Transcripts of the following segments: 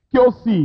kí ó sì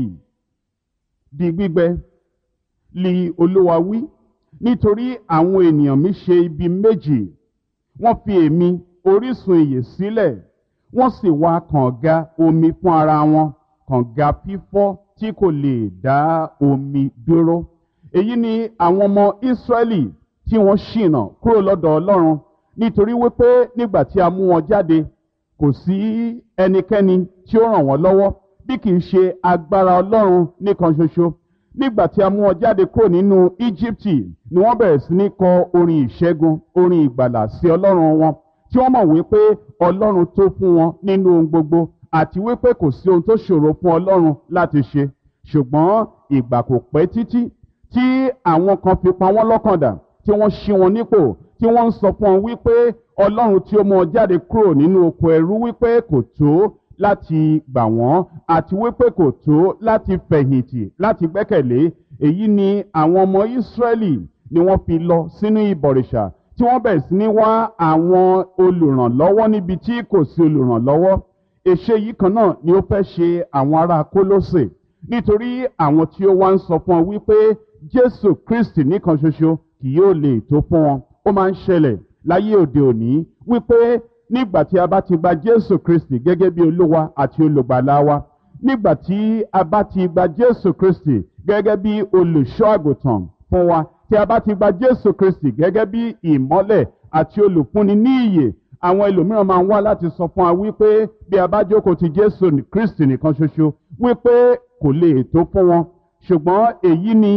di gbígbẹ li olúwa wí nítorí àwọn ènìyàn mi ṣe ibi méjì wọ́n fi èmi orísun ìyè sílẹ̀ wọ́n sì wá kànga omi fún ara wọn kànga fífọ́ tí kò lè dá omi dúró èyí ni àwọn ọmọ ìsírẹ́lì tí wọ́n ṣìnà kúrò lọ́dọ̀ ọlọ́run nítorí wípé nígbà tí a mú wọn jáde kò sí ẹnikẹ́ni tí ó ràn wọ́n lọ́wọ́ bí kì í ṣe agbára ọlọ́run nìkan ṣoṣo nígbà tí a mú wọn jáde kúrò nínú íjíbítì ni wọ́n bẹ̀rẹ̀ sí ní kọ orin ìṣẹ́gun orin ìgbàlà sí ọlọ́run wọn tí wọ́n mọ̀ wípé ọlọ́run tó fún wọn nínú ohun gbogbo àti wípé kò sí ohun tó ṣòro fún ọlọ́run láti ṣe ṣùgbọ́n ìgbà kò pẹ́ títí tí àwọn kan fi pa wọ́n lọ́kàn dà tí wọ́n ṣí wọn nípò tí wọ́n ń sọ fún wọn wípé ọlọ́run tí ó mọ jáde kúrò nínú oko ẹrú wípé kò tó láti gbà wọ́n àti wípé kò tó láti fẹ̀yìntì láti gbẹ́kẹ̀lé èyí ni àwọn ọmọ ìsírẹ́lì ni wọ́n fi lọ sínú ìbọ̀rìṣà tí wọ́n bẹ̀rẹ̀ sí ní wá àwọn olùrànlọ́wọ́ níbi tí kò sí olùrànlọ́wọ́ èṣe yìí kan náà ni ó fẹ́ ṣe àwọn ará kólósè nítorí àwọn tí ó wá ń sọ fún ọ wípé jésù kristi nìkan ṣoṣo kì yóò lè tó fún wọn ó máa ń ṣẹlẹ̀ láyé òde òní wípé nígbà tí a bá ti gba jésù kristi gẹ́gẹ́ bí olúwa àti olùgbàlà wa nígbà tí a bá ti gba jésù kristi gẹ́gẹ́ bí olùṣọ́ àgùntàn fún wa tí a bá ti gba jésù kristi gẹ́gẹ́ bí ìmọ́lẹ̀ àti olùfúnni ní ìyè àwọn ẹlòmíràn máa ń wá láti sọ fún wa wípé bí a bá jókòó ti jésù kristi nìkan ṣoṣo wípé kò lè tó fún wọn ṣùgbọ́n èyí ni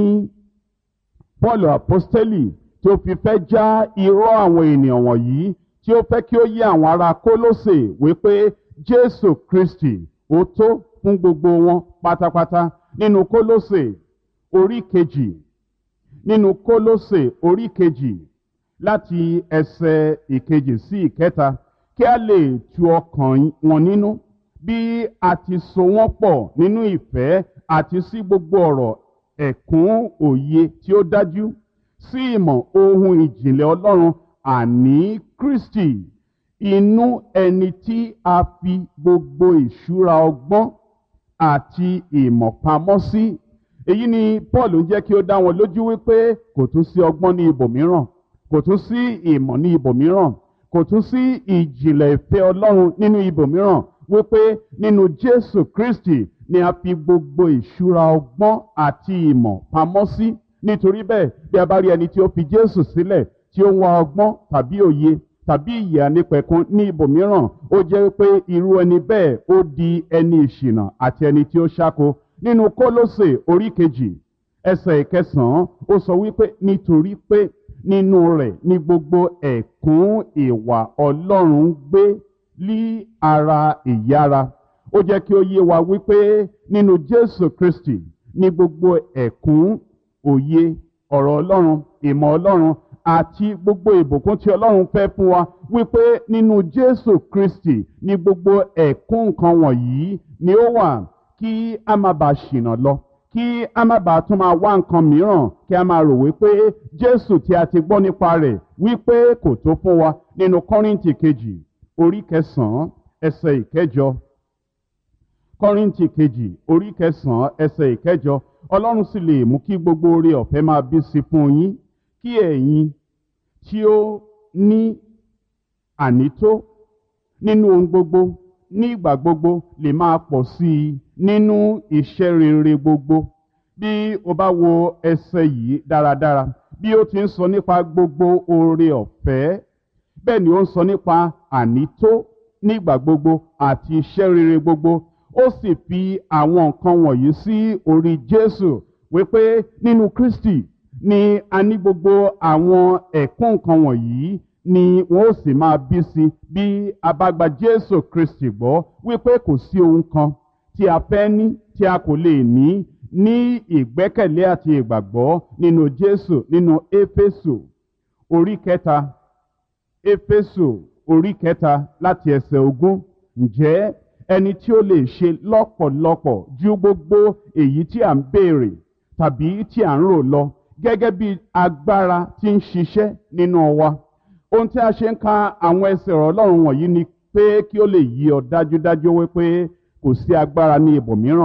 paul apostoli tí ó fi fẹ́ já irọ́ àwọn ènìyàn wọ̀nyí tí ó fẹ́ kí ó yé àwọn ará kólósè wípé jésù kristi ó tó fún gbogbo wọn pátápátá nínú kólósè orí kejì nínú kólósè orí kejì láti ẹsẹ̀ ìkejì sí ìkẹta kí a lè tu ọkàn wọn nínú bí a ti so wọ́n pọ̀ nínú ìfẹ́ àti sí gbogbo ọ̀rọ̀ ẹ̀kún òye tí ó dájú sí ìmọ̀ ohun ìjìnlẹ̀ ọlọ́run àní kristi inú ẹni tí a fi gbogbo ìṣúra ọgbọ́n àti ìmọ̀ pamọ́ sí èyí ni paul ń jẹ́ kí ó dá wọn lójú wípé kò tún sí ọgbọ́n ní ibòmíràn kò tún sí ìmọ̀ ní ibòmíràn kò tún sí ìjìnlẹ̀ ìfẹ́ ọlọ́run nínú ibòmíràn wípé nínú jésù kristi ni a fi gbogbo ìṣúra ọgbọ́n àti ìmọ̀ pamọ́ sí nítorí bẹ́ẹ̀ bí a bá rí ẹni tí ó fi jésù sílẹ̀ tí ó ń wá ọgbọ́n tàbí òye tàbí ìyè ànípẹ̀kun ní ibòmíràn ó jẹ́ pé irú ẹni bẹ́ẹ̀ ó di ẹni ìṣìnà àti ẹni tí ó ṣáko nínú kólósè orí kejì ẹsẹ̀ ìkẹsàn-án ó sọ wípé nítorí pé nínú rẹ̀ ní gbogbo ẹ̀kún ìwà ọlọ́run gbé lí ara ìyára ó jẹ́ kí ó yé wa wípé nínú jésù kristi ní gbogbo ẹ̀kún òye ọ̀rọ̀ ọlọ́run ìmọ̀ ọlọ́run àti gbogbo ìbùkún tí ọlọ́run fẹ́ fún wa wípé nínú jésù kristi ní gbogbo ẹ̀kún nǹkan wọ̀nyí ni ó wà kí a má bàa ṣìnà lọ kí a má bàa tún máa wá nǹkan mìíràn kí a máa rò wípé jésù tí a ti gbọ́ nípa rẹ̀ wípé kò tó fún wa nínú kọ́rìntì kejì orí kẹsàn-án ẹsẹ̀ ìkẹjọ kọ́rìntì kejì orí kẹsàn-án ẹsẹ̀ ìkẹjọ ọlọ́run sì lè mú kí gbogbo oore ọ̀fẹ́ máa bí sí fún yín kí ẹ̀yin tí ó ní ànító nínú ohun gbogbo ní ìgbà gbogbo lè máa pọ̀ sí i nínú iṣẹ́ rere gbogbo bí o bá wo ẹsẹ̀ yìí dáradára bí ó ti ń sọ nípa gbogbo oore ọ̀fẹ́ bẹ́ẹ̀ ni ó ń sọ nípa ànító nígbà gbogbo àti iṣẹ́ rere gbogbo ó sì fi àwọn nǹkan wọ̀nyí sí orí jésù wípé nínú kristi ni a ní gbogbo àwọn ẹ̀kún nǹkan wọ̀nyí ni wọ́n ó sì máa bí sí bí a bá gba jésù kristi gbọ́ wípé kò sí ohun kan tí a fẹ́ ní tí a kò lè ní ní ìgbẹ́kẹ̀lé àti ìgbàgbọ́ nínú jésù nínú éfésù orí kẹta éfésù orí kẹta láti ẹsẹ̀ ogún ǹjẹ́ ẹni tí ó lè ṣe lọ́pọ̀lọpọ̀ ju gbogbo èyí tí à ń béèrè tàbí tí à ń rò lọ gẹ́gẹ́ bí agbára tí ń ṣiṣẹ́ nínú wa ohun tí a ṣe ń ka àwọn ẹsẹ̀ ọ̀rọ̀ ọlọ́run wọ̀nyí ni pé kí ó lè yí ọ dájúdájú wípé kò sí agbára ní ibòmíràn